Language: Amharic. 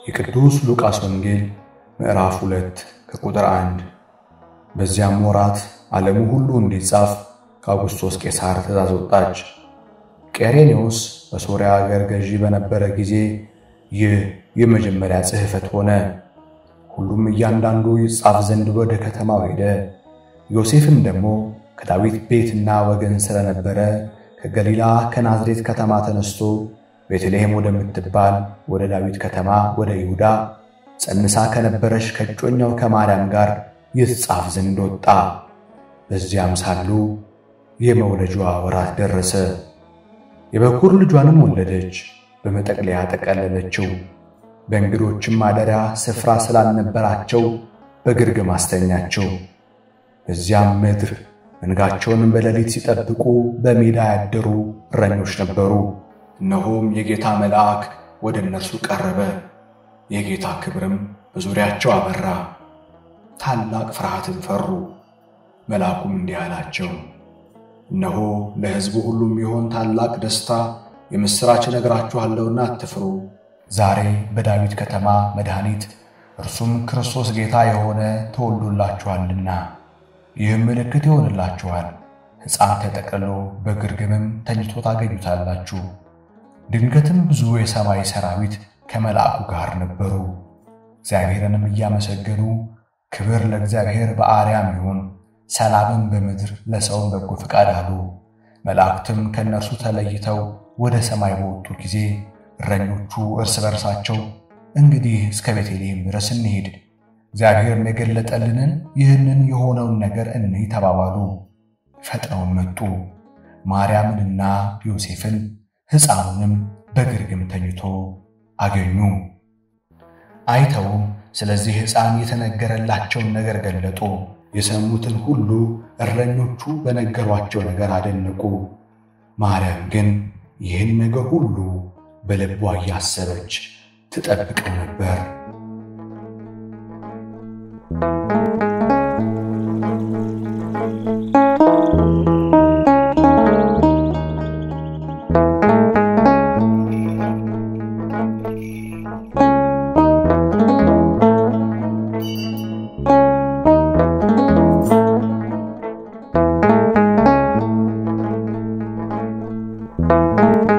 የቅዱስ ሉቃስ ወንጌል ምዕራፍ 2 ከቁጥር 1። በዚያም ወራት ዓለሙ ሁሉ እንዲጻፍ ከአውግስጦስ ቄሳር ትእዛዝ ወጣች። ቄሬኔዎስ በሶርያ አገር ገዢ በነበረ ጊዜ ይህ የመጀመሪያ ጽሕፈት ሆነ። ሁሉም እያንዳንዱ ይጻፍ ዘንድ ወደ ከተማው ሄደ። ዮሴፍም ደግሞ ከዳዊት ቤትና ወገን ስለነበረ ከገሊላ ከናዝሬት ከተማ ተነስቶ ቤተልሔም ወደምትባል ወደ ዳዊት ከተማ ወደ ይሁዳ ጸንሳ ከነበረች ከእጮኛው ከማርያም ጋር ይጻፍ ዘንድ ወጣ። በዚያም ሳሉ የመውለጃዋ ወራት ደረሰ። የበኩር ልጇንም ወለደች፣ በመጠቅለያ ጠቀለለችው። በእንግዶችም ማደሪያ ስፍራ ስላልነበራቸው በግርግም አስተኛቸው። በዚያም ምድር መንጋቸውንም በሌሊት ሲጠብቁ በሜዳ ያደሩ እረኞች ነበሩ። እነሆም የጌታ መልአክ ወደ እነርሱ ቀረበ፣ የጌታ ክብርም በዙሪያቸው አበራ። ታላቅ ፍርሃትን ፈሩ። መልአኩም እንዲህ አላቸው፣ እነሆ ለሕዝቡ ሁሉ የሚሆን ታላቅ ደስታ የምሥራች እነግራችኋለሁና አትፍሩ። ዛሬ በዳዊት ከተማ መድኃኒት እርሱም ክርስቶስ ጌታ የሆነ ተወልዶላችኋልና። ይህም ምልክት ይሆንላችኋል፣ ሕፃን ተጠቅልሎ በግርግምም ተኝቶ ታገኙታላችሁ። ድንገትም ብዙ የሰማይ ሰራዊት ከመልአኩ ጋር ነበሩ፣ እግዚአብሔርንም እያመሰገኑ ክብር ለእግዚአብሔር በአርያም ይሁን፣ ሰላምም በምድር ለሰውም በጎ ፈቃድ አሉ። መላእክትም ከእነርሱ ተለይተው ወደ ሰማይ በወጡ ጊዜ እረኞቹ እርስ በርሳቸው እንግዲህ እስከ ቤተልሔም ድረስ እንሄድ፣ እግዚአብሔርም የገለጠልንን ይህንን የሆነውን ነገር እንይ ተባባሉ። ፈጥነውን መጡ፣ ማርያምንና ዮሴፍን ሕፃኑንም በግርግም ተኝቶ አገኙ። አይተውም ስለዚህ ሕፃን የተነገረላቸውን ነገር ገለጡ። የሰሙትን ሁሉ እረኞቹ በነገሯቸው ነገር አደነቁ። ማርያም ግን ይህን ነገር ሁሉ በልቧ እያሰበች ትጠብቀው ነበር። ነው።